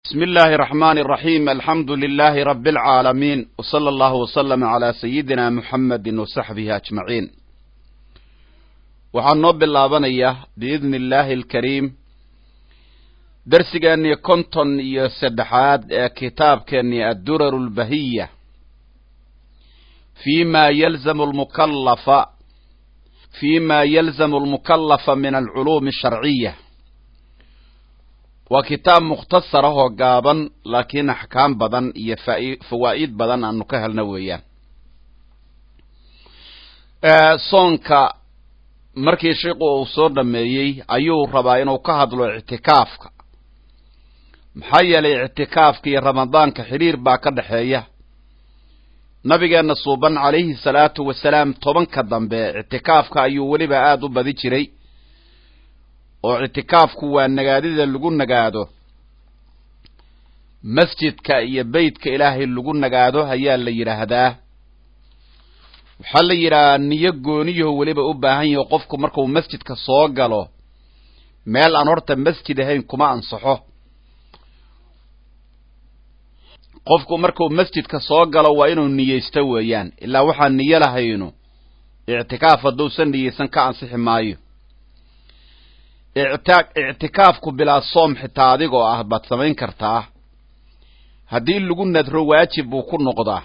بسم الله الرحمن الرحيم الحمد لله رب العالمين وصلى الله وسلم على سيدنا محمد وصحبه أجمعين waxaan noo bilaabanayaa biidni illaahi alkariim darsigeennii konton iyo saddexaad ee kitaabkeennii addurar lbahiya fi ma yalzamu lmukallafa fi ma yalzamu almukallafa min alculuumi asharciya waa kitaab mukhtasar ah oo gaaban laakiin axkaam badan iyo fawaa'id badan aanu ka helna weeyaan soonka markii shiku uu soo dhameeyey ayuu rabaa inuu ka hadlo ictikaafka maxaa yeelay ictikaafka iyo ramadaanka xidhiir baa ka dhexeeya nabigeenna suuban calayhi salaatu wasalaam tobanka dambe ictikaafka ayuu weliba aada u badi jiray oo ictikaafku waa nagaadida lagu nagaado masjidka iyo beytka ilaahay lagu nagaado ayaa la yidhaahdaa waxaa la yidhahaa niyo gooniyaho weliba u baahan yaho qofku markuu masjidka soo galo meel aan horta masjid ahayn kuma ansaxo qofku markuu masjidka soo galo waa inuu niyeysto weeyaan ilaa waxaan niyo lahaynu ictikaaf hadduusan niyeysan ka ansixi maayo ictikaafku bilaa soom xitaa adigoo ah baad samayn kartaa haddii lagu nadro waajib buu ku noqdaa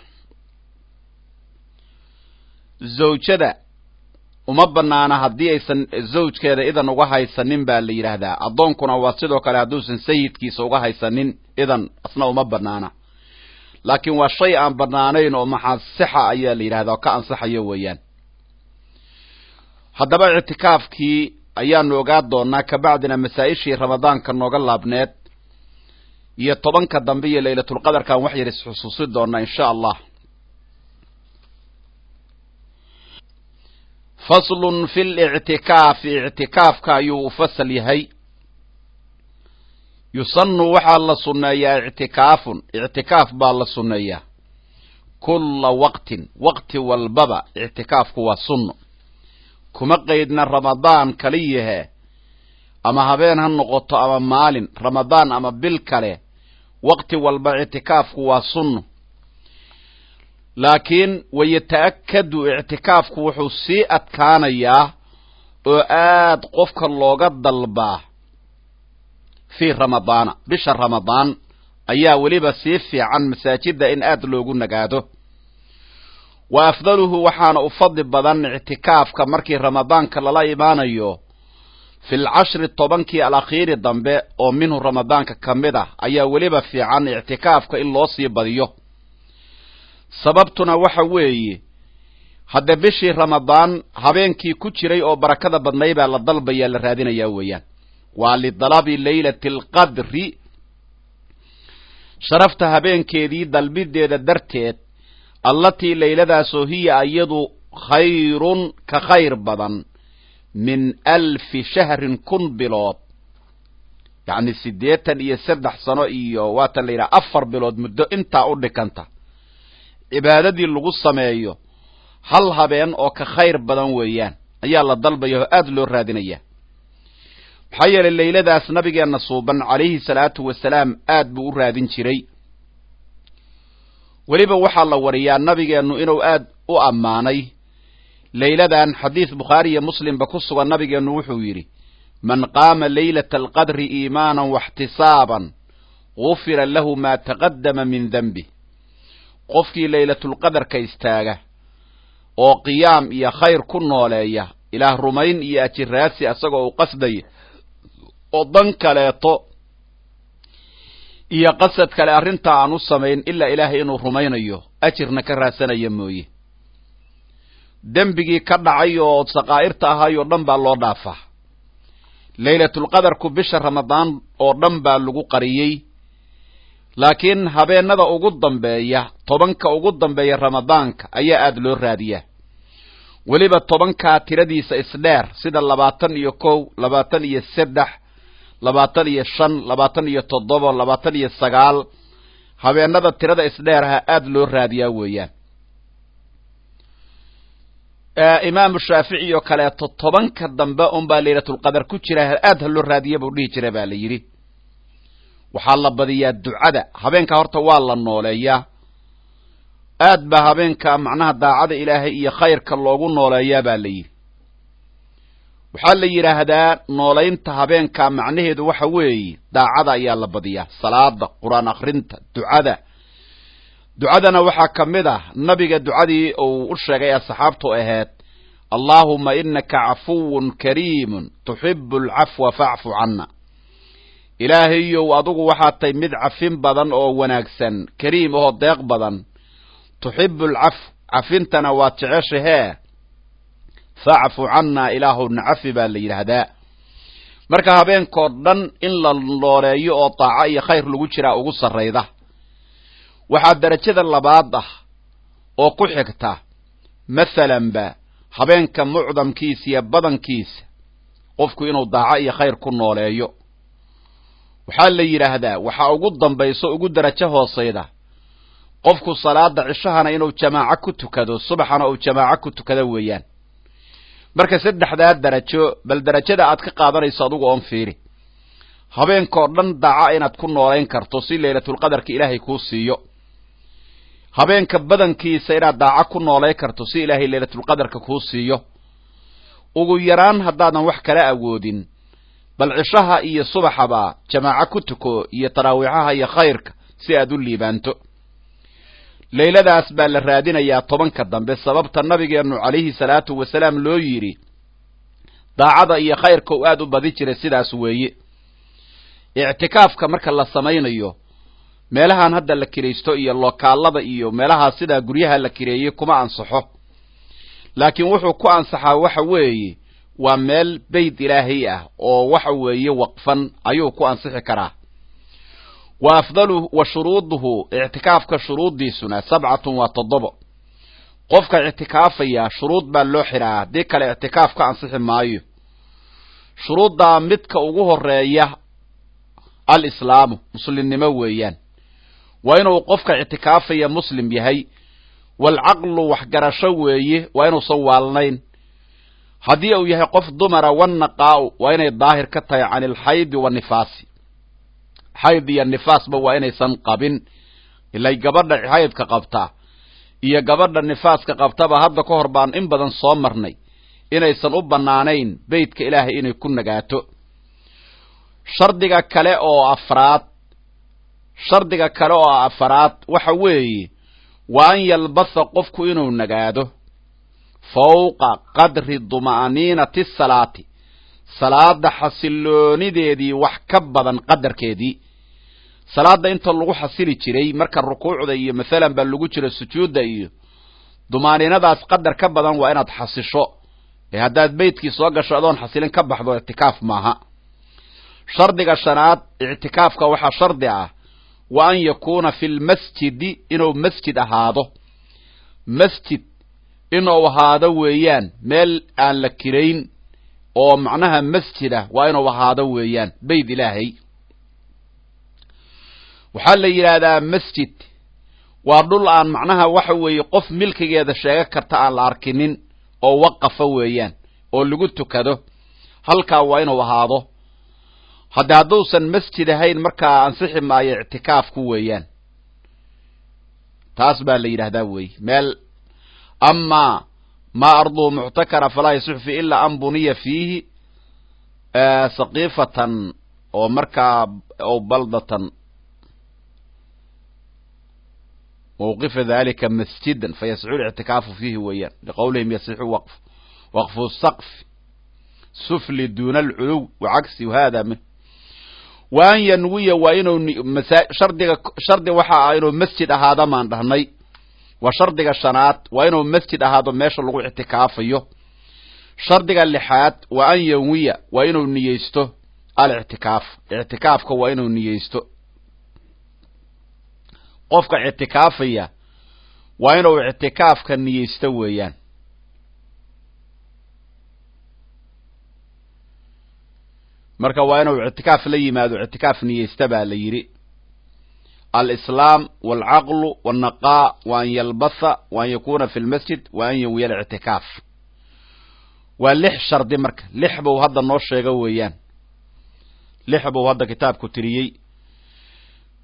zawjada uma banaana haddii aysan zawjkeeda idan uga haysanin baa la yidhaahdaa addoonkuna waa sidoo kale hadduusan sayidkiisa uga haysanin idan asna uma banaana laakiin waa shay aan banaanayn oo maxaasixa ayaa la yidhahdaa oo ka ansaxayo weeyaan haddaba ictikaafkii ayaanu ogaa doonaa kabacdina masaa-ishii ramadaanka nooga laabneed iyo tobanka dambe iyo laylatulqadarkan wax yar isxusuusi doonaa insha allah faslun fi lictikaafi ictikaafka ayuu u fasal yahay yusanu waxaa la sunneeyaa ictikaafun ictikaaf baa la sunneeyaa kulla waqtin waqti walbaba ictikaafku waa sunno kuma qaydna ramadaan kaliyahe ama habeen ha noqoto ama maalin ramadaan ama bil kale waqti walba ictikaafku waa sunno laakiin wayata'akadu ictikaafku wuxuu sii adkaanayaa oo aad qofka looga dalbaa fii ramadaana bisha ramadaan ayaa weliba sii fiican masaajidda in aad loogu nagaado wa afdaluhu waxaana u fadli badan ictikaafka markii ramadaanka lala imaanayo fi lcashri tobankii alakhiiri dambe oo minhu ramadaanka ka mid ah ayaa weliba fiican ictikaafka in loo sii badiyo sababtuna waxa weeye hadde bishii ramadaan habeenkii ku jiray oo barakada badnay baa la dalbayaa la raadinayaa weeyaan waa lidalabi laylati alqadri sharafta habeenkeedii dalbideeda darteed allatii layladaasoo hiya iyadu khayrun ka khayr badan min alfi shahrin kun bilood yacni siddeetan iyo saddex sano iyo waatan la yidhaha afar bilood muddo intaa u dhikanta cibaadadii lagu sameeyo hal habeen oo ka khayr badan weeyaan ayaa la dalbaya oo aada loo raadinaya maxaa yeelay layladaas nabigeenna suuban calayhi salaatu wasalaam aad buu u raadin jiray weliba waxaa la wariyaa nabigeennu inuu aad u ammaanay layladan xadiis bukhaari iyo muslimba ku sugan nabigeennu wuxuu yidhi man qaama laylata alqadri iimaanan waxtisaaban gufira lahu maa taqaddama min denbih qofkii laylatulqadarka istaaga oo qiyaam iyo khayr ku nooleeya ilaah rumayn iyo ajiraasi asagoo u qasdaya oo dan kaleeto iyo qasad kale arrintaa aan u samayn ilaa ilaahay inuu rumaynayo ajirna ka raadsanaya mooye dembigii ka dhacay oo saqaa'irta ahaayoo dhan baa loo dhaafaa laylatulqadarku bisha ramadaan oo dhan baa lagu qariyey laakiin habeenada ugu dambeeya tobanka ugu dambeeya ramadaanka ayaa aada loo raadiyaa weliba tobankaa tiradiisa isdheer sida labaatan iyo kow labaatan iyo saddex labaatan iyo shan labaatan iyo toddoba labaatan iyo sagaal habeenada tirada isdheeraha aada loo raadiyaa weeyaan imaamu shaafici oo kaleeto tobanka dambe unbaa laylatulqadar ku jira aad ha loo raadiya buu dhihi jira baa la yidhi waxaa la badiyaa ducada habeenka horta waa la nooleeyaa aad baa habeenka macnaha daacada ilaahay iyo khayrka loogu nooleeyaa baa la yidhi waxaa la yidhaahdaa noolaynta habeenka macnaheedu waxa weeye daacada ayaa la badiyaa salaada qur-aan akhrinta ducada ducadana waxaa ka mid ah nabiga ducadii uu u sheegay asxaabtu ahayd allaahuma inaka cafuwun kariimun tuxibu alcafwa facfu canna ilaahayow adugu waxaad tahay mid cafin badan oo wanaagsan kariim oo deeq badan tuxibu alcaf cafintana waad jeceshahee facfu cannaa ilaahu nacafi baa la yidhaahdaa marka habeenkoo dhan in la nooleeyo oo daaco iyo khayr lagu jiraa ugu sarrayda waxaa derajada labaad ah oo ku xigta masalanba habeenka mucdamkiisa iyo badankiisa qofku inuu daaco iyo khayr ku nooleeyo waxaa la yidhaahdaa waxaa ugu dambayso ugu derajo hoosayda qofku salaada cishahana inuu jamaaco ku tukado subaxana uu jamaaco ku tukado weeyaan marka saddexdaa derajo bal derajada aad ka qaadanayso adugu oon fiiri habeenkoo dhan daaca inaad ku noolayn karto si laylatulqadarka ilaahay kuu siiyo habeenka badankiisa inaad daaco ku noolayn karto si ilaahay laylatulqadarka kuu siiyo ugu yaraan haddaadan wax kala awoodin bal cishaha iyo subaxaba jamaaco ku tuko iyo taraawiixaha iyo khayrka si aad u liibaanto leyladaas baa la raadinayaa tobanka dambe sababta nabigeennu calayhi salaatu wasalaam loo yidhi daacada iyo khayrka u aad u badi jiray sidaas weeye ictikaafka marka la samaynayo meelahan hadda la kiraysto iyo lokaalada iyo meelahaas sidaa guryaha la kireeyey kuma ansaxo laakiin wuxuu ku ansaxaa waxa weeye waa meel beyt ilaahay ah oo waxa weeye waqfan ayuu ku ansixi karaa wa afdalu wa shuruuduhu ictikaafka shuruuddiisuna sabcatun waa toddobo qofka ictikaafaya shuruud baa loo xiraa haddii kale ictikaaf ka ansixi maayo shuruuddaa midka ugu horeeya alislaamu muslimnimo weeyaan waa inuu qofka ictikaafaya muslim yahay waalcaqlu waxgarasho weeye waa inuusan waalnayn haddii uu yahay qof dumara wannaqaa'u waa inay daahir ka tahay can ilxaydi wanifaasi xayd iyo nifaasba waa inaysan qabin ilay gabadha xaydka qabtaa iyo gabadha nifaaska qabtaba hadda ka hor baan in badan soo marnay inaysan u bannaanayn beytka ilaahay inay ku nagaato shardiga kale oo afraad shardiga kale oo afaraad waxa weeye waa an yalbasa qofku inuu nagaado fawqa qadri duma'niinati salaati salaada xasiloonideedii wax ka badan qadarkeedii salaada inta lagu xasili jiray marka rukuucda iyo masalan baa lagu jiro sujuudda iyo dumaaniinadaas qadar ka badan waa inaad xasisho ee haddaad beytkii soo gasho adoon xasilin ka baxdo ictikaaf maaha shardiga shanaad ictikaafka waxaa shardi ah wa an yakuuna fi lmasjidi inuu masjid ahaado masjid inuu ahaado weeyaan meel aan la kirayn oo macnaha masjid ah waa inuu ahaado weeyaan beyt ilaahay waxaa la yidhaahdaa masjid waa dhul aan macnaha waxa weeye qof milkigeeda sheega karta aan la arkinin oo waqafa weeyaan oo lagu tukado halkaa waa inuu ahaado hadde hadduusan masjid ahayn markaa ansixi maayo ictikaafku weeyaan taas baa la yidhahdaa weeye meel amaa maa arduhu muctakara falaa yasixu fi ilaa an buniya fiihi saqiifatan oo markaa o baldatan mawqifa dalika masjidan fayasixu lictikaafu fiihi weeyaan liqowlihim yasixu waqf waqfu saqf sufli duna alculuw wacagsi hada min wa an yanwiya waa inuu shardiga shardi waxa ah inuu masjid ahaada maan dhahnay waa shardiga shanaad waa inuu masjid ahaado meesha lagu ictikaafayo shardiga lixaad waa an yanwiya waa inuu niyeysto alictikaaf ictikaafka waa inuu niyeysto qofka ictikaafaya waa inuu ictikaafka niyeysto weeyaan marka waa inuu ictikaaf la yimaado ictikaaf niyeysta baa la yidhi alislaam walcaqlu walnaqaa wa an yalbatha wa an yakuna fi lmasjid wa an yanwiya alictikaaf waa lix shardi marka lix buu hadda noo sheega weeyaan lix buu hadda kitaabku tiriyey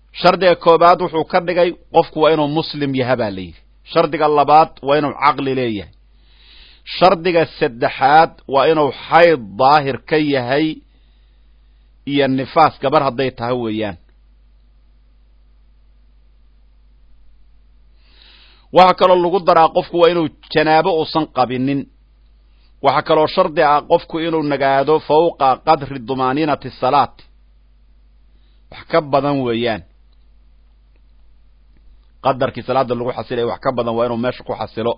shardiga koobaad wuxuu ka dhigay qofku waa inuu muslim yaha baa la yidhi shardiga labaad waa inuu caqli leeyahay shardiga saddexaad waa inuu xayd daahir ka yahay iyo nifaas gabar hadday tahay weeyaan waxaa kaloo lagu daraa qofku waa inuu janaabo uusan qabinin waxaa kaloo shardi ah qofku inuu nagaado fawqa qadri dumaaniinati salaati wax ka badan weeyaan qadarkii salaada lagu xasilaya wax ka badan waa inuu meesha ku xasilo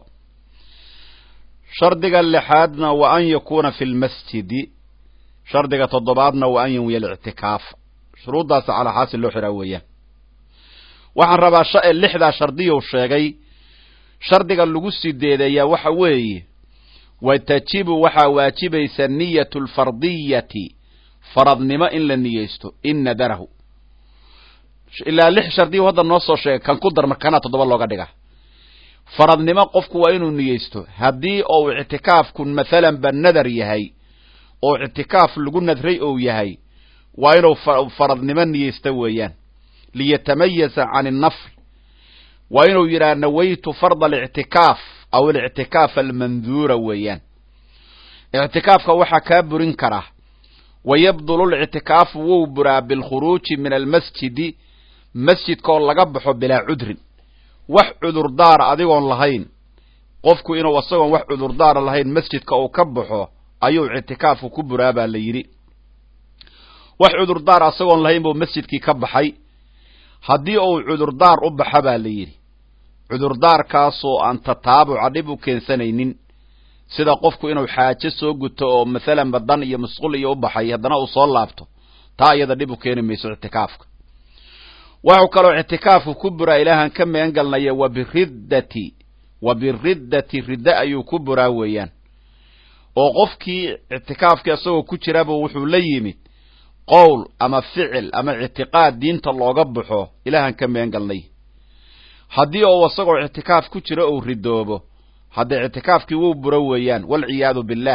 shardiga lixaadna wa an yakuuna fi lmasjidi shardiga toddobaadna wa an yanwiya alictikaaf shuruuddaasa calaa xaasil loo xiraa weeyaan waxaan rabaa lixdaa shardiyu sheegay shardiga lagu sideedeeyaa waxa weeye wa tajibu waxaa waajibaysa niyatu lfardiyati faradnimo in la niyeysto in nadarahu ilaa lix shardiyu hadda noo soo sheegay kan ku dar markanaa toddoba looga dhiga faradnimo qofku waa inuu niyeysto haddii ou ictikaafku mathalan ba nadar yahay oo ictikaaf lagu nadray ou yahay waa inuu faradnimo niyeysta weeyaan liyatamayaza can innafl waa inuu yidhaha nawaytu farda alictikaaf aw alictikaaf almanduura weeyaan ictikaafka waxaa kaa burin karaa wayabdulu lictikaafu wou buraa bilkhuruuji min almasjidi masjidkaoo laga baxo bilaa cudrin wax cudurdaara adigoon lahayn qofku inuu isagoon wax cudurdaara lahayn masjidka uu ka baxo ayuu ictikaafku ku buraa baa la yidhi wax cudurdaar isagoon lahayn buu masjidkii ka baxay haddii uu cudurdaar u baxa baa la yidhi cudurdaarkaasoo aan tataabuca dhib u keensanaynin sida qofku inuu xaajo soo guto oo mathalan badan iyo musqul iyo u baxay haddana uu soo laabto taa iyada dhib u keeni mayso ictikaafka wuxuu kaloo ictikaafku ku buraa ilaahan ka megan galnaya wa biriddati wa biriddati ridda ayuu ku buraa weeyaan oo qofkii ictikaafkii isagoo ku jiraba wuxuu la yimid qowl ama ficil ama ictiqaad diinta looga baxo ilaahan ka megan galnay haddii uu isagoo ictikaaf ku jiro uu ridoobo haddee ictikaafkii wuu buro weeyaan walciyaadu billaah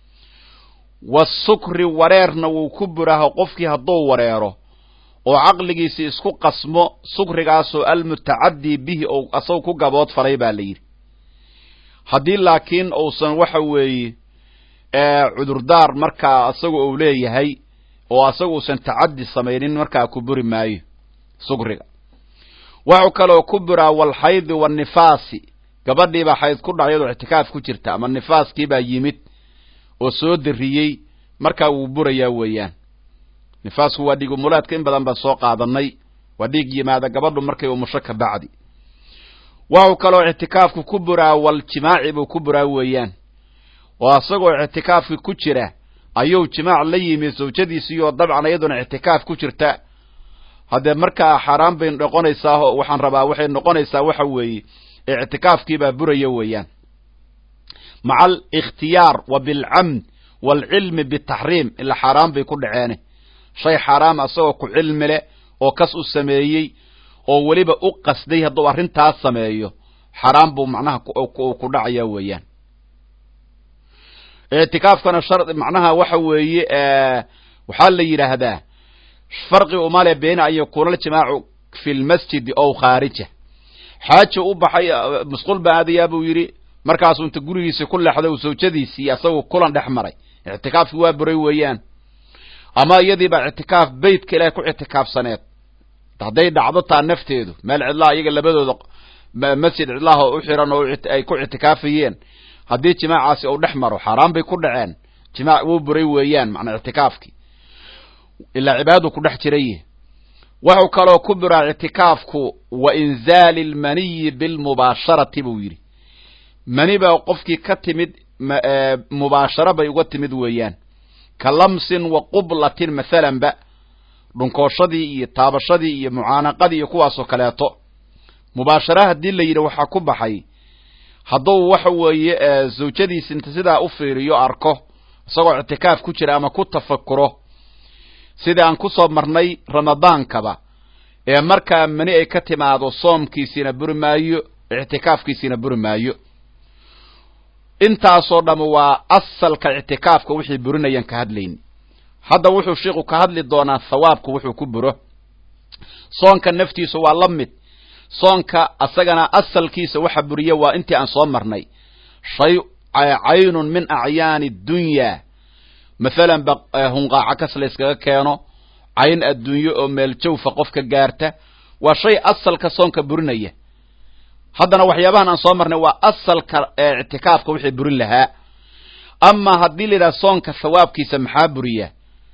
wasukri wareerna wuu ku buraaho qofkii hadduu wareero oo caqligiisi isku qasmo sukrigaasoo almutacadii bihi ou asagu ku gabood falay baa la yidhi haddii laakiin uusan waxa weeye cudurdaar markaa asagu uu leeyahay oo asagu uusan tacadi samaynin markaa ku buri maayo sukriga wuxuu kaloo ku buraa walxaydi wanifaasi gabadhiibaa xayd ku dhac iyadoo ictikaaf ku jirta ama nifaaskiibaa yimid oo soo dariyey markaa wuu burayaa weeyaan nifaasku waa dhiig umulaadka in badan baan soo qaadanay waa dhiig yimaada gabadhu markay umusho ka bacdi waxuu kaloo ictikaafku ku buraa waljimaaci buu ku buraa weeyaan oo isagoo ictikaafki ku jira ayuu jimaac la yimi zawjadiisiioo dabcan iyaduna ictikaaf ku jirta haddee markaa xaaraan bay noqonaysaa waxaan rabaa waxay noqonaysaa waxa weeye ictikaafkiibaa buraya weeyaan maca alikhtiyaar wa bilcamd waalcilmi bitaxriim ila xaaraan bay ku dhaceene shay xaaraam asagoo ku cilmi leh oo kas u sameeyey oo weliba u qasday hadduu arrintaas sameeyo xaaraan buu macnaha ku dhacaya weeyaan ictikaafkana shar macnaha waxa weeye waxaa la yidhaahdaa farqi umale beena an yakuuna aljimaacu fi lmasjidi ow khaarija xaajo u baxay musqul baa aadayaa buu yidhi markaasuu inta gurigiisi ku leexday zawjadiisii asagoo kulan dhex maray ictikaafki waa buray weeyaan ama iyadiibaa ictikaaf beytka ilahay ku ictikaafsaneed hadday dhacdo taa nafteedu meel cidlaha iyaga labadooda masjid cidlaha u xiran oo ay ku ictikaafayeen haddii jimaacaasi uu dhex maro xaaraan bay ku dhaceen jimaac wuu buray weeyaan macnaa ictikaafkii ilaa cibaadadu ku dhex jiray wuxuu kaloo ku buraa ictikaafku wa inzaali lmaniyi bilmubaasharati buu yidhi mani baa qofkii ka timid mubaasharo bay uga timid weeyaan ka lamsin wa qublatin mathalan ba dhunkooshadii iyo taabashadii iyo mucaanaqadii iyo kuwaasoo kaleeto mubaashara haddii la yidhi waxaa ku baxay hadduu waxa weeye zawjadiisi inta sidaa u fiiriyo arko isagoo ictikaaf ku jira ama ku tafakuro sidai aan kusoo marnay ramadaankaba ee markaa mani ay ka timaado soomkiisiina buri maayo ictikaafkiisiina buri maayo intaasoo dham waa asalka ictikaafka wixii burinayaan ka hadlayni hadda wuxuu sheikhu ka hadli doonaa thawaabku wuxuu ku buro soonka naftiisa waa la mid soonka asagana asalkiisa waxa buriya waa intii aan soo marnay shay caynun min acyaani dunyaa mathalan ba hunqaaco kas la yskaga keeno cayn adduunyo oo meel jawfa qofka gaarta waa shay asalka soonka burinaya haddana waxyaabahan aan soo marnay waa asalka ictikaafka wixii burin lahaa amaa haddii la yidhaha soonka thawaabkiisa maxaa buriya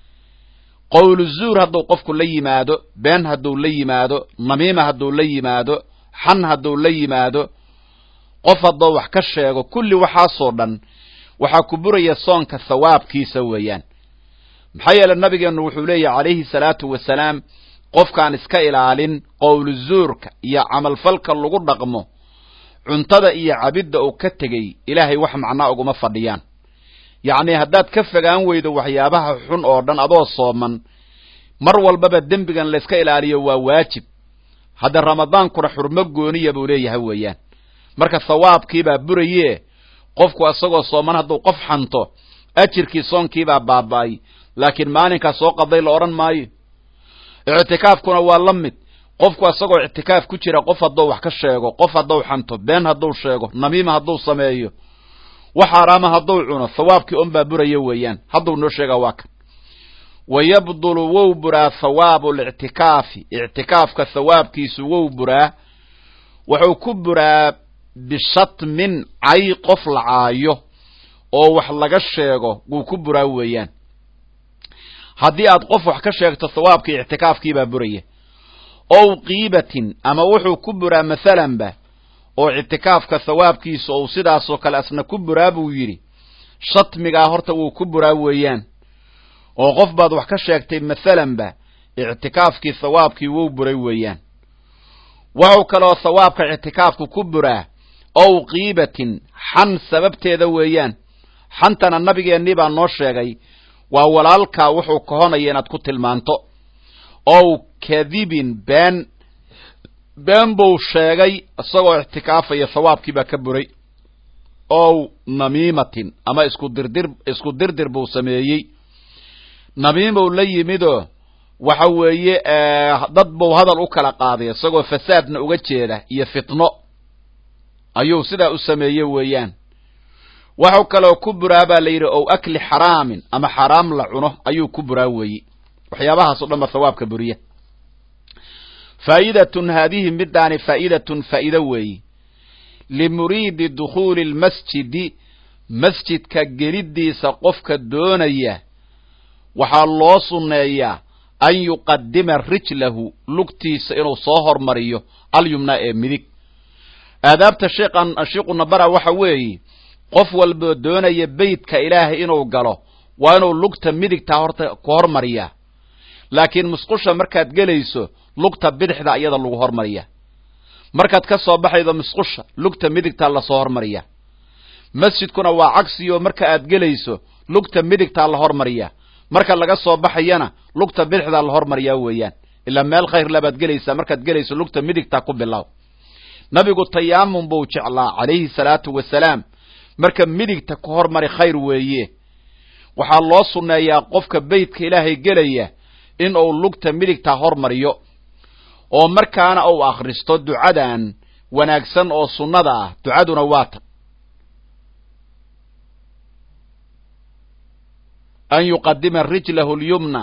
qowlu zuur hadduu qofku la yimaado been hadduu la yimaado namiima hadduu la yimaado xan hadduu la yimaado qof hadduu wax ka sheego kulli waxaasoo dhan waxaa ku buraya soonka thawaabkiisa weeyaan maxaa yeele nabigeennu wuxuu leeyahy calayhi salaatu wasalaam qofkaan iska ilaalin qowlu zuurka iyo camalfalka lagu dhaqmo cuntada iyo cabidda uu ka tegey ilaahay wax macnaa uguma fadhiyaan yacnii haddaad ka fogaan weydo waxyaabaha xun oo dhan adoo sooman mar walbaba dembigan layska ilaaliyo waa waajib hadda ramadaankuna xurmo gooniya buu leeyahay weeyaan marka thawaabkiibaa buraye qofku isagoo sooman hadduu qof xanto ajirkii soonkiibaa baaba'ay laakiin maalinkaa soo qaday la odhan maayo ictikaafkuna waa la mid qofku isagoo ictikaaf ku jira qof hadduu wax ka sheego qof hadduu xanto been hadduu sheego namiima hadduu sameeyo wax xaaraama hadduu cuno thawaabkii un baa buraya weeyaan hadduu noo sheegaa waa kan wa yabdulu wow buraa thawaabu lictikaafi ictikaafka thawaabkiisu wow buraa wuxuu ku buraa bishatmin cay qof la caayo oo wax laga sheego wuu ku buraa weeyaan haddii aad qof wax ka sheegto thawaabkii ictikaafkiibaa buraya ow qiibatin ama wuxuu ku buraa mathalanba oo ictikaafka thawaabkiisa ou sidaasoo kale asna ku buraa buu yidhi shatmigaa horta wuu ku buraa weeyaan oo qof baad wax ka sheegtay mathalanba ictikaafkii thawaabkii wou buray weeyaan wuxuu kaloo thawaabka ictikaafku ku buraa ow qiibatin xan sababteeda weeyaan xantana nabigeennii baa noo sheegay waa walaalkaa wuxuu kahonaya inaad ku tilmaanto ow kadibin been been buu sheegay isagoo ictikaafaya thawaabkii baa ka buray ow namiimatin ama isku dirdir isku dirdir buu sameeyey namiimou la yimidoo waxa weeye dad buu hadal u kala qaaday isagoo fasaadna uga jeeda iyo fitno ayuu sidaa u sameeye weeyaan waxuu kaloo ku buraa baa la yidhi ow akli xaraamin ama xaraam la cuno ayuu ku buraa weeye waxyaabahaas o dhan ba thawaabka buriya faa'idatun haadihi midaani faa'idatun faa'ido weeye limuriidi dukhuuli lmasjidi masjidka geliddiisa qofka doonaya waxaa loo sunneeyaa an yuqadima rijlahu lugtiisa inuu soo hormariyo alyumnaa ee midig aadaabta sheekhan shiiquna bara waxa weeye qof walboo doonaya beytka ilaahay inuu galo waa inuu lugta midigtaa horta ku hormariyaa laakiin musqusha markaad gelayso lugta bidixda iyada lagu hormariyaa markaad ka soo baxaydo musqusha lugta midigtaa lasoo hormariyaa masjidkuna waa cagsiyo marka aad gelayso lugta midigtaa la hormariyaa marka laga soo baxayana lugta bidixdaa la hormariyaa weeyaan ilaa meel khayr labaad gelaysaa markaad gelayso lugta midigtaa ku bilow nabigu tayaamun buu jeclaa calayhi salaatu wasalaam marka midigta ku hormari khayr weeye waxaa loo sunneeyaa qofka beytka ilaahay gelaya in uu lugta midigtaa hormariyo oo markaana uu akhristo ducadan wanaagsan oo sunnada ah ducaduna waa tan an yuqadima rijlahu lyumna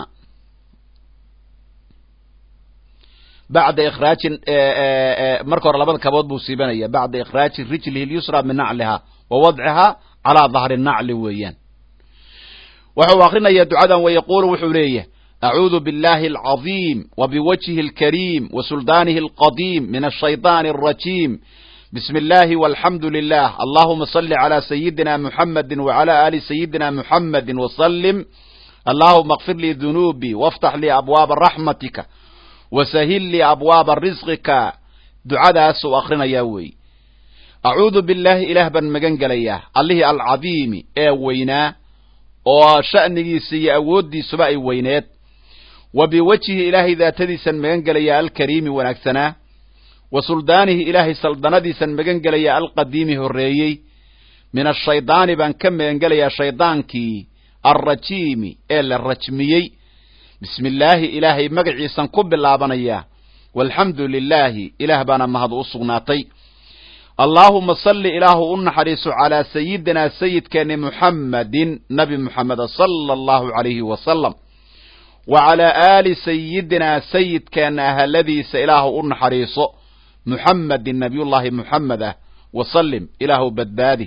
bacda ikhraaji marka hore labada kabood buu siibanaya bacda ikhraaji rijlihi lyusra min nacliha wa wadcihaa calaa dahri nacli weeyaan wuxuu akrinaya ducadan wa yaquulu wuxuu leeyahay acuudu biاllahi alcaظiim wa biwajhi اlkariim wa suldaanihi alqadiim min ashayطaani الrajiim bismi اllahi walxamdu lilah allahuma salli calى sayidina muxamadi wacalى ali sayidina muxamadi wslim allahuma اkfir lii dunuubii waftax lii abwaaba raxmatika wasahil lii abwaaba risqika ducadaasuu akrinayaa weey acuudu billaahi ilaah baan magan gelayaa allihii alcadiimi ee weynaa oo sha'nigiisa iyo awooddiisuba ay weyneed wa biwajhi ilaahay daatadiisan magan gelayaa alkariimi wanaagsanaa wa suldaanihi ilaahay saldanadiisan magan gelayaa alqadiimi horreeyey min ashaydaani baan ka magan gelayaa shaydaankii alrajiimi ee la rajmiyey bismi illaahi ilaahay magaciisan ku bilaabanayaa walxamdu lilaahi ilaah baana mahad u sugnaatay allaahuma salli ilaahu u naxariiso calaa sayidinaa sayidkeeni muxammadin nabi muxameda sala allahu calayhi wasalam wa calaa aali sayidinaa sayidkeena ahaladiisa ilaahu u naxariiso muxamedin nabiyullaahi muxamed ah wasallim ilaahu badbaadi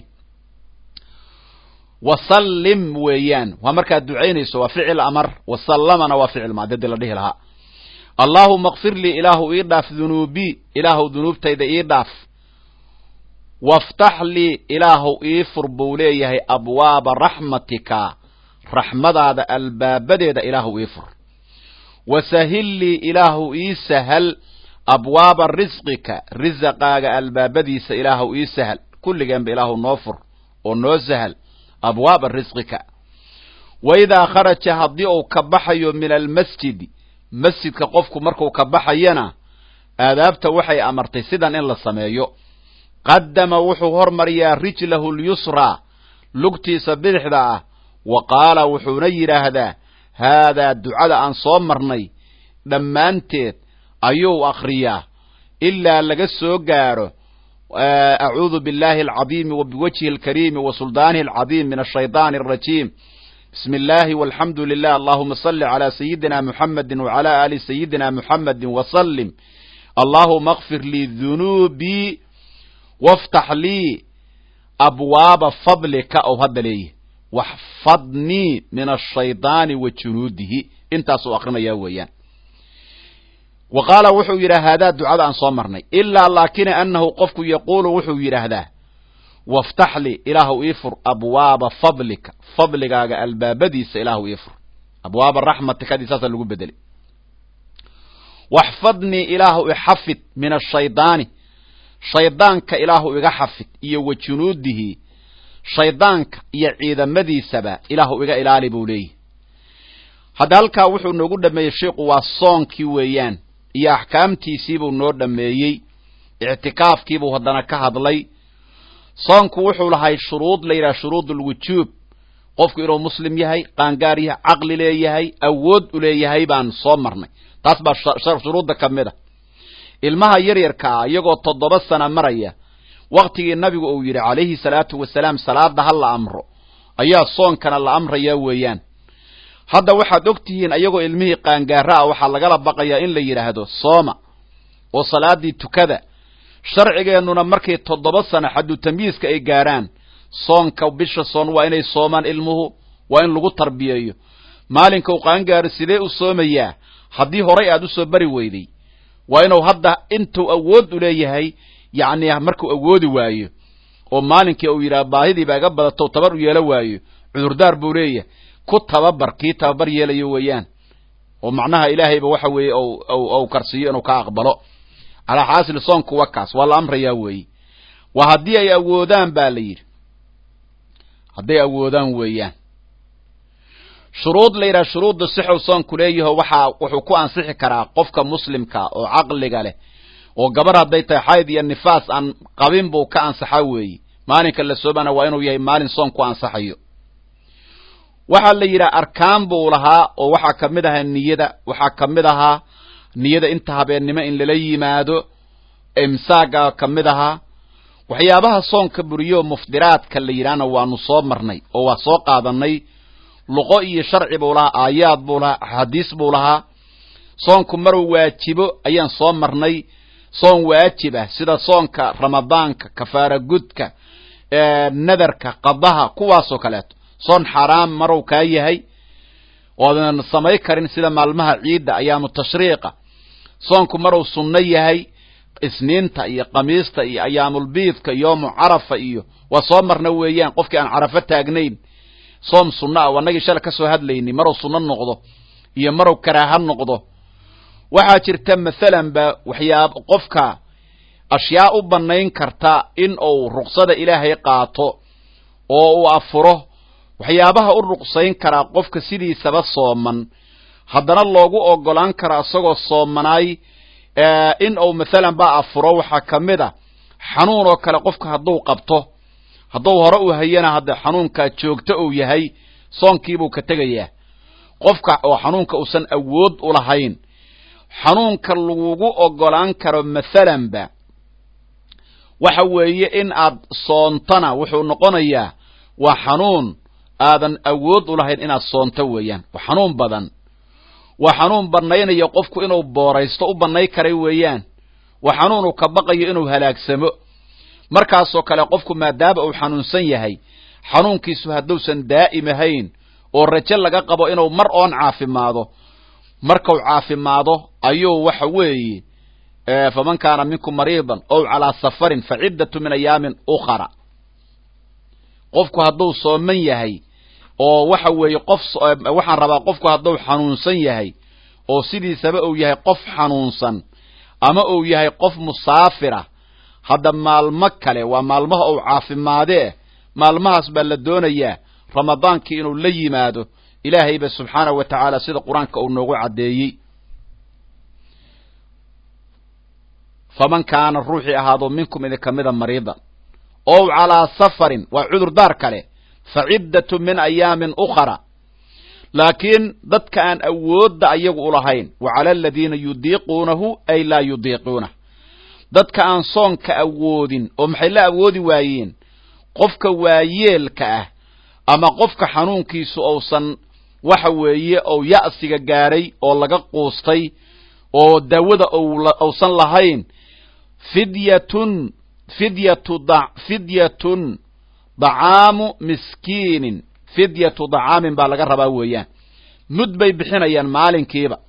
wasallim weeyaan waa markaad ducaynayso waa ficil amar wasallamana waa ficil maadadii la dhihi lahaa allaahuma kfir lii ilaahu ii dhaaf dunuubii ilaahu dunuubtayda ii dhaaf waftax lii ilaahu ii fur buu leeyahay abwaaba raxmatika raxmadaada albaabadeeda ilaahu ii fur wasahil lii ilaahu ii sahal abwaaba risqika risaqaaga albaabadiisa ilaahu ii sahal kulligeenba ilaahu noo fur oo noo sahal abwaaba risqika wa idaa kharaja haddii uu ka baxayo min almasjidi masjidka qofku markuu ka baxayana aadaabta waxay amartay sidan in la sameeyo qaddama wuxuu hormariyaa rijlahu lyusraa lugtiisa bidixda ah wa qaala wuxuuna yidhaahdaa haadaa ducada aan soo marnay dhammaanteed ayuu akhriyaa ilaa laga soo gaadho acuudu biاllahi alcadiimi wa biwajhi alkariimi wa suldaanihi alcadiim min ashayطaani alrajiim bismi اllahi walxamdu lilah allahuma salli calى sayidina muxamedi wacalى ali sayidina muxamedi wasalim allahuma akfir lii dunuubii waftax lii abwaaba fadlika ou hadda leeyahy waxfadnii min ashayطaani wa junuudihi intaasuu akrinayaa weeyaan wa qaala wuxuu yidhaha haadaa ducada aan soo marnay ilaa laakina annahu qofku yaquulu wuxuu yidhaahdaa waftax li ilaahu ii fur abwaaba fadlika fadligaaga albaabadiisa ilaahu ii fur abwaaba raxmatikadii saasa lagu bedelay waxfadnii ilaahu ixafid min ashaydaani shaydaanka ilaahu iga xafid iyo wa junuudihi shaydaanka iyo ciidamadiisaba ilaahu iga ilaali buu leeyahy hadda halkaa wuxuu noogu dhameeyey sheikhu waa soonkii weeyaan iyo axkaamtiisiibuu noo dhameeyey ictikaafkiibuu haddana ka hadlay soonku wuxuu lahay shuruud la yidhaha shuruud ulwujuub qofku inuu muslim yahay qaangaar yahay caqli leeyahay awood u leeyahay baan soo marnay taas baa shuruudda ka mid a ilmaha yaryarka ah iyagoo toddoba sana maraya waktigii nabigu uu yidhi calayhi salaatu wasalaam salaada ha la amro ayaa soonkana la amrayaa weeyaan hadda waxaad og tihiin ayagoo ilmihii qaangaara ah waxaa lagala baqayaa in la yidhaahdo sooma oo salaadii tukada sharcigeennuna markay toddoba sana xaddu tamyiiska ay gaarhaan soonka bisha soon waa inay soomaan ilmuhu waa in lagu tarbiyeeyo maalinka uu qaangaaro sidee u soomayaa haddii horay aad u soo bari weyday waa inuu hadda intuu awood u leeyahay yacni markuu awoodi waayo oo maalinkii uu yidhaha baahidiiba iga badato tabar u yeelo waayo cudurdaar buu leeyahay ku tababar kii tababar yeelayo weeyaan oo macnaha ilaahayba waxa weeye ou karsiiyo inuu ka aqbalo calaa xaasil soonku wa kaas waa la amrayaa weeye waa haddii ay awoodaan ba la yidhi hadday awoodaan weeyaan shuruud la yidhaha shuruudda sixow soonku leeyaho waxaa wuxuu ku ansixi karaa qofka muslimka oo caqliga leh oo gabar hadday tahay xayd iyo nifaas aan qabin buu ka ansaxaa weeye maalinka la soomana waa inuu yahay maalin soon ku ansaxayo waxaa la yidhaha arkaan buu lahaa oo waxaa ka mid ahaa niyada waxaa ka mid ahaa niyada inta habeennimo in lala yimaado imsaaga ka mid ahaa waxyaabaha soonka buriyo muftiraadka la yidhahna waanu soo marnay oo waa soo qaadanay luqo iyo sharci buu lahaa aayaad buu lahaa axaadiis buu lahaa soonku maruu waajibo ayaan soo marnay soon waajib ah sida soonka ramadaanka kafaara gudka nadarka qadaha kuwaasoo kaleeto soon xaaraam maruu kaa yahay oodan samay karin sida maalmaha ciidda ayaamu tashriiqa soonku maruu sunno yahay isniinta iyo kamiista iyo ayaamulbiidka yoomu carafa iyo waa soo marna weeyaan qofkii aan carafo taagnayn soom sunno ah wanagii shala ka soo hadlaynay maruu sunno noqdo iyo maruu karaaha noqdo waxaa jirta mathalan ba waxyaab qofka ashyaa u bannayn karta in uu ruqsada ilaahay qaato oo uu afuro waxyaabaha u ruqsayn karaa qofka sidiisaba sooman haddana loogu ogolaan karaa isagoo soomanaay in uu mathalan ba afuro waxaa ka mid a xanuun oo kale qofka hadduu qabto hadduu hore u hayana hadda xanuunkaa joogto uu yahay soonkiibuu ka tegayaa qofka oo xanuunka uusan awood u lahayn xanuunka lagugu ogolaan karo mathalanba waxa weeye in aad soontana wuxuu noqonayaa waa xanuun aadan awood u lahayn inaad soonto weeyaan waa xanuun badan waa xanuun bannaynaya qofku inuu booraysto u bannay karay weeyaan waa xanuun uu ka baqayo inuu halaagsamo markaasoo kale qofku maadaama uu xanuunsan yahay xanuunkiisu hadduusan daa'im ahayn oo rajo laga qabo inuu mar oon caafimaado markau caafimaado ayuu waxa weeye faman kaana minkum mariidan ow calaa safarin fa ciddatu min ayaamin ukhara qofku hadduu sooman yahay oo waxa weeye qof waxaan rabaa qofku hadduu xanuunsan yahay oo sidiisaba uu yahay qof xanuunsan ama uu yahay qof musaafira hadda maalmo kale waa maalmaha uu caafimaadee maalmahaas baa la doonayaa ramadaankii inuu la yimaado ilaahayba subxaanahu wa tacaala sida qur-aanka uu noogu caddeeyey faman kaana ruuxii ahaado minkum idinka mida mariidan ow calaa safarin waa cudurdaar kale fa ciddatu min ayaamin ukhara laakiin dadka aan awoodda ayagu u lahayn wa cala aladiina yudiiquunahu ay laa yudiiquunah dadka aan soonka awoodin oo maxay la awoodi waayeen qofka waayeelka ah ama qofka xanuunkiisu uusan waxa weeye ou ya'siga gaadhay oo laga quustay oo daawada uusan lahayn fidyatun fidyatu fidyatun dacaamu miskiinin fidyatu dacaamin baa laga rabaa weeyaan mud bay bixinayaan maalinkiiba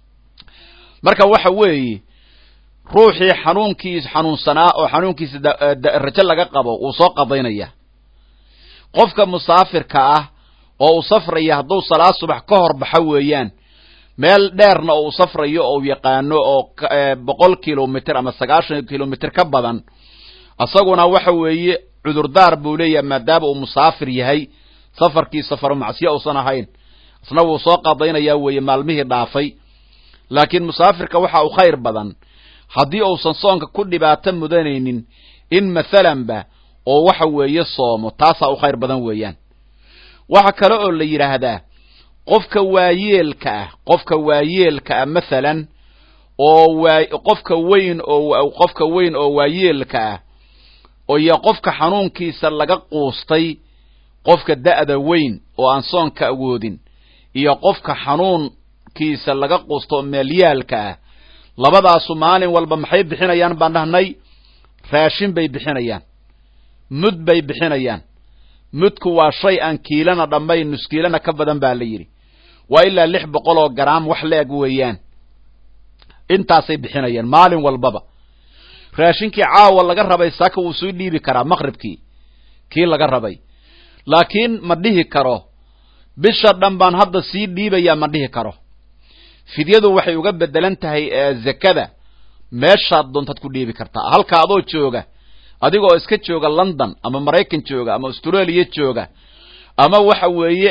marka waxa weeye ruuxii xanuunkiis xanuunsanaa oo xanuunkiisa rajo laga qabo wuu soo qadaynaya qofka musaafirka ah oo uu safraya hadduu salaad subax ka hor baxa weeyaan meel dheerna oo uu safrayo oo u yaqaano oo boqol kilomitr ama sagaashan kilomitr ka badan isaguna waxa weeye cudurdaar buu leeyahay maadaama uu musaafir yahay safarkii safaru macsiyo uusan ahayn isna wuu soo qadaynayaa weeye maalmihii dhaafay laakiin musaafirka waxa uu khayr badan haddii uusan soonka ku dhibaato mudanaynin in mathalanba oo waxa weeye soomo taasaa u khayr badan weeyaan waxa kale oo la yidhaahdaa qofka waayeelka ah qofka waayeelka ah mathalan oo waa qofka weyn oo qofka weyn oo waayeelka ah iyo qofka xanuunkiisa laga quustay qofka da'da weyn oo aan soonka awoodin iyo qofka xanuunkiisa laga quusto oo meelyaalka ah labadaasu maalin walba maxay bixinayaan baan dhahnay raashin bay bixinayaan mud bay bixinayaan mudku waa shay aan kiilana dhammayn nuskiilana ka badan baa la yidhi waa ilaa lix boqol oo garaam wax la-eg weeyaan intaasay bixinayaan maalin walbaba raashinkii caawa laga rabay saaka wuu soo dhiibi karaa maqribkii kii laga rabay laakiin ma dhihi karo bisha dhan baan hadda sii dhiibayaa ma dhihi karo fidyadu waxay uga bedelan tahay zakada meeshaad doontaad ku dhiibi kartaa halka adoo jooga adigoo iska jooga london ama maraykan jooga ama australia jooga ama waxa weeye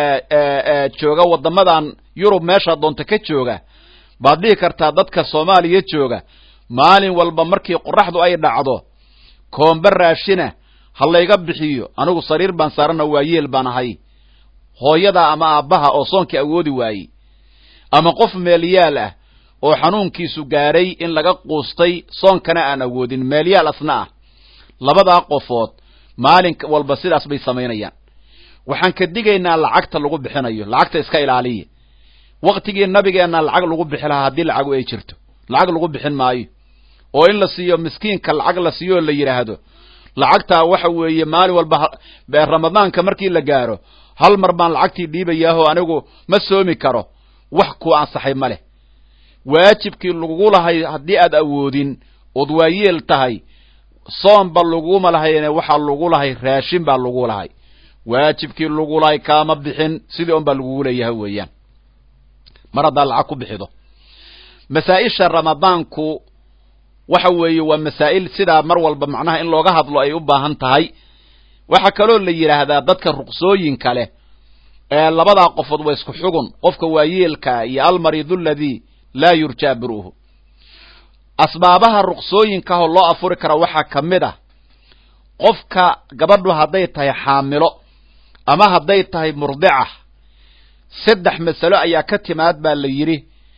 jooga waddamadan yurub meeshaad doonta ka jooga baad dhihi kartaa dadka soomaaliya jooga maalin walba markii qoraxdu ay dhacdo koombe raashina ha layga bixiyo anigu sariir baan saarana waa yeel baan ahay hooyada ama aabbaha oo soonkii awoodi waayey ama qof meelyaal ah oo xanuunkiisu gaadhay in laga quustay soonkana aan awoodin meelyaal asna ah labadaa qofood maalin walba sidaas bay samaynayaan waxaan ka digaynaa lacagta lagu bixinayo lacagta iska ilaaliya waktigii nabigeenna lacag lagu bixi lahaa haddii lacagu ay jirto lacag lagu bixin maayo oo in la siiyo miskiinka lacag la siiyo oo la yidhaahdo lacagtaa waxa weeye maalin walba ramadaanka markii la gaaro hal mar baan lacagtii dhiibayaaho anigu ma soomi karo wax ku ansaxay ma leh waajibkii lagugu lahay haddii aad awoodin ood waayeel tahay soomba laguma lahayne waxaa lagu lahay raashin baa lagu lahay waajibkii lagu lahay kaama bixin sidii un baa lagugu leeyahay weeyaan mar haddaad lacag ku bixido masaa-isha ramadaanku waxa weeye waa masaa'il sidaa mar walba macnaha in looga hadlo ay u baahan tahay waxaa kaloo la yidhaahdaa dadka ruqsooyinka leh ee labadaa qofood waa isku xugun qofka waayeelkaa iyo almariidu aladii laa yurjaa biru'hu asbaabaha ruqsooyinkaahoo loo afuri kara waxaa ka mid ah qofka gabadhu hadday tahay xaamilo ama hadday tahay murdica saddex masalo ayaa ka timaad baa la yidhi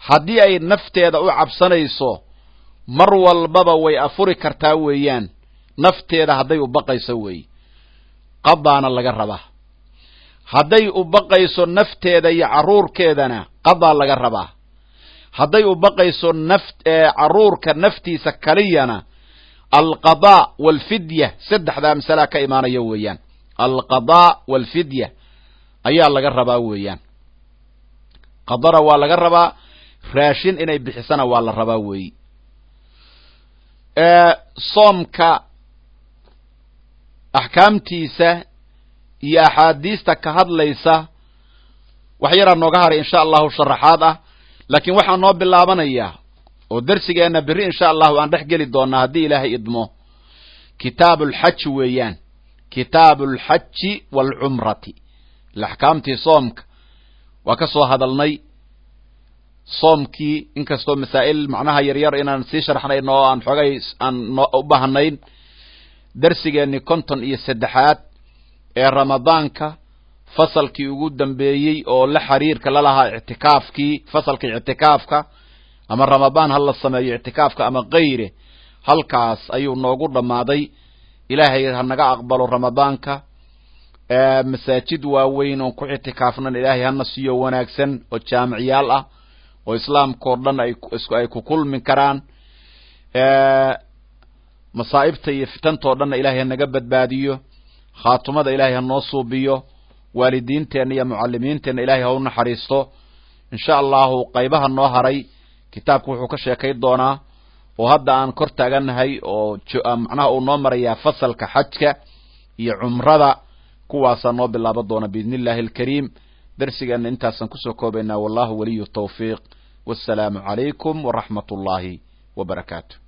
haddii ay nafteeda u cabsanayso mar walbaba way afuri kartaa weeyaan nafteeda hadday u baqayso weeye qadaana laga rabaa hadday u baqayso nafteeda iyo carruurkeedana qadaa laga rabaa hadday u baqayso naf carruurka naftiisa kaliyana alqadaa waalfidya saddexdaa masalaa ka imaanaya weeyaan alqadaa waalfidya ayaa laga rabaa weeyaan qadana waa laga rabaa raashin inay bixisana waa la rabaa weeyi soomka axkaamtiisa iyo axaadiista ka hadlaysa wax yaraa nooga haray insha allahu sharaxaad ah laakiin waxaa noo bilaabanayaa oo darsigeenna berri insha allahu aan dhex geli doonaa haddii ilaahay idmo kitaabu alxaji weeyaan kitaabu alxaji waalcumrati axkaamtii soomka waa ka soo hadalnay soomkii inkastoo masaa'il macnaha yaryar inaan sii sharxnayn oo aan xoogay aan u baahnayn darsigeenni konton iyo saddexaad ee ramadaanka fasalkii ugu dambeeyey oo la xiriirka lalahaa ictikaafkii fasalkii ictikaafka ama ramadaan ha la sameeyo ictikaafka ama kayre halkaas ayuu noogu dhammaaday ilaahay ha naga aqbalo ramadaanka masaajid waaweyn oon ku ictikaafnan ilaahay hana siiyo wanaagsan oo jaamiciyaal ah oo islaamka oo dhan ay ku kulmi karaan masaa'ibta iyo fitantao dhanna ilaahay hanaga badbaadiyo khaatumada ilaahay ha noo suubiyo waalidiinteenna iyo mucalimiinteenna ilaahay ha u naxariisto insha allahu qaybaha noo haray kitaabku wuxuu ka sheekay doonaa oo hadda aan kor taaganahay oo macnaha uu noo marayaa fasalka xajka iyo cumrada kuwaasaa noo bilaaba doona biidni illahi alkariim darsigeenna intaasaan kusoo koobaynaa wallahu waliyu tawfiiq wassalaamu calaykum waraxmat ullaahi wa barakaatu